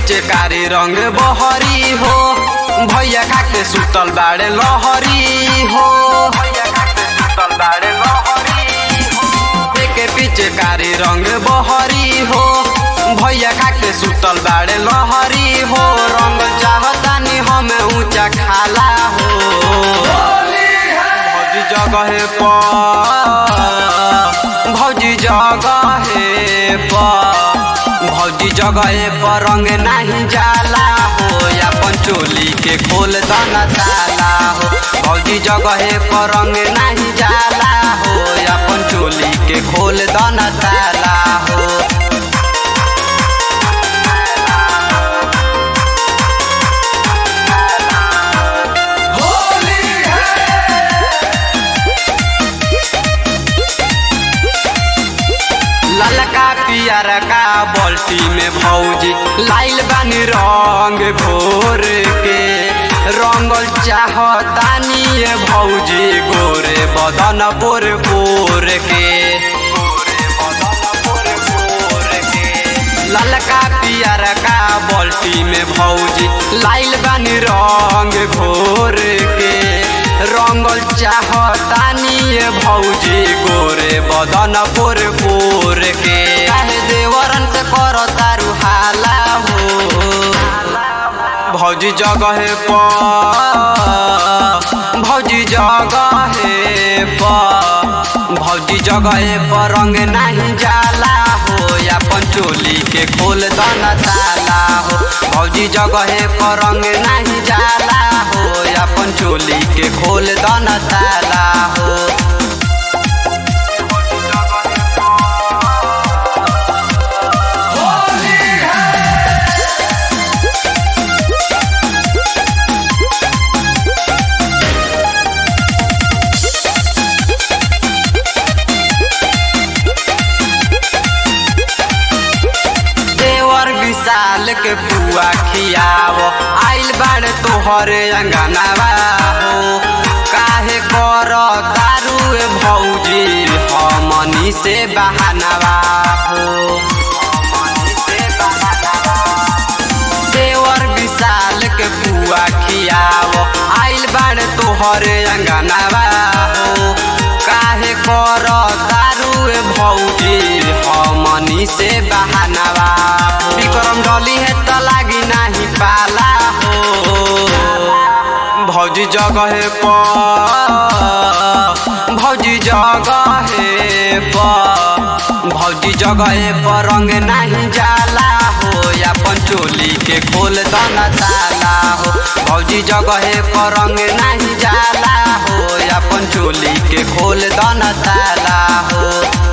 पिचकारी रंग बहरी हो भैया खाके सुतल बाड़े लहरी हो भैया खाके सुतल बाड़े लहरी हो के पिचकारी रंग बहरी हो भैया खाके सुतल बाड़े लहरी हो रंग चाहतानी हमें ऊंचा खाला हो भौजी जगह पर भौजी जगह पर भौजी जगह पर रंग नहीं जाला हो अपन चोली के खोल दना ताला हो भौजी जगह पर रंग नहीं जाला हो अपन चोली के खोल दना ताला हो ललका पियर का बाल्टी में भौजी लाइल बानी रंग घोर के रंगल चाहतानी ये भौजी गोरे बदन बोर बोर के ललका पियर का बाल्टी में भौजी लाइल बानी रंग घोर के रंगल चाहतानी ये भौजी गोरे बदन पोर पोर के काहे देवरन से करो तारू हाला हो भौजी जगह पर भौजी जगह पर भौजी जगह पर रंग नहीं जाला हो अपन चोली के खोल दना ताला हो भौजी जगह पर रंग नहीं जाला हो अपन चोली के खोल दना ताला हो देवर विशाल के पुआ खियाव आइल बाड़े तोहरे अंगनावा हो काहे कर दारू भौजी हमनी से बहानवा हो देवर विशाल के पुआ खियाव आइल बाड़े तोहरे अंगनावा हो काहे कर दारू भौजी हमनी से बहानवा विक्रम डली है त लागी नाही पाला हो भौजी जगह पर भौजी जगह पर भौजी जगह पर रंग नहीं जाला हो अपन चोली के खोल दना ताला हो भौजी जगह पर रंग नहीं जाला हो अपन चोली के खोल दना ताला हो